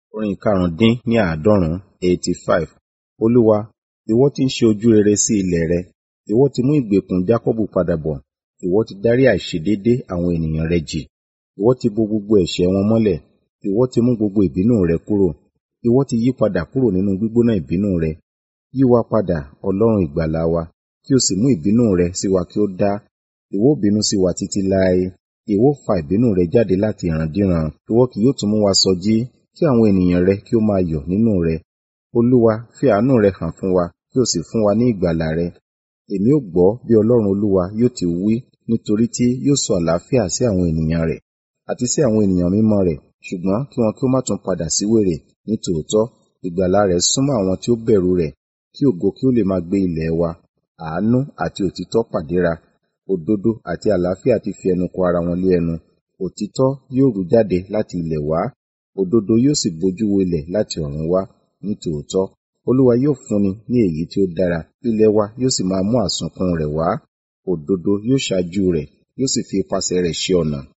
Orin ìkarùndín ní àádọ́rùn-ún eighty five. Olúwa, ìwọ tí ń ṣe ojú rere sí ilẹ̀ rẹ, ìwọ ti mú ìgbèkùn Jákọ́bù padà bọ̀, ìwọ ti dárí àìṣedéédé àwọn ènìyàn rẹ jì. Ìwọ ti bo gbogbo ẹ̀ṣẹ̀ wọn mọ́lẹ̀, ìwọ ti mú gbogbo ìbínú rẹ kúrò. Ìwọ ti yí padà kúrò nínú gbígbóná ìbínú rẹ. Yí wa padà, Ọlọ́run ìgbàlà wa, kí o sì mú ìbínú rẹ sí wa kí ó dá. Ìwọ ó bínú sí wa títí láé. Ìwọ ó fa ìbínú rẹ jáde láti ìrandíran. Ìwọ kì yóò tún mú wa sọjí, kí àwọn ènìyàn rẹ kí ó máa yọ̀ nínú rẹ. Olúwa, fi àánú rẹ hàn fún wa, kí o sì fún wa ní ìgbàlà rẹ. Èmi ó gbọ́ bí Ọlọ́run Olúwa yóò ti wí, nítorí tí yóò sọ àlàáfíà sí àwọn ènìyàn rẹ̀, àti sí àwọn ènìyàn mímọ́ rẹ̀, ṣùgbọ́n kí wọn kí ó má tún padà sí wèrè. Ní tòótọ́, ìgbàlà rẹ̀ súnmọ́ àwọn tí ó bẹ̀rù rẹ̀, kí ògo kí ó lè máa gbé ilẹ̀ wa. Àánú àti òtítọ́ pàdéra, òdodo àti àlàáfíà ti fi ẹnu kò ara wọn lé ẹnu. Òtítọ́ yóò rú jáde láti ilẹ̀ wá, òdodo yóò sì bojú wo ilẹ̀ láti ọ̀run wá. Ní tòótọ́, Olúwa yóò fúnni ní èyí tí ó dára, ilẹ̀ wa yóò sì máa mú àsunkún rẹ̀ wá. Òdodo yóò ṣáájú rẹ̀, yóò sì fi ipasẹ̀ rẹ̀ ṣe ọ̀nà.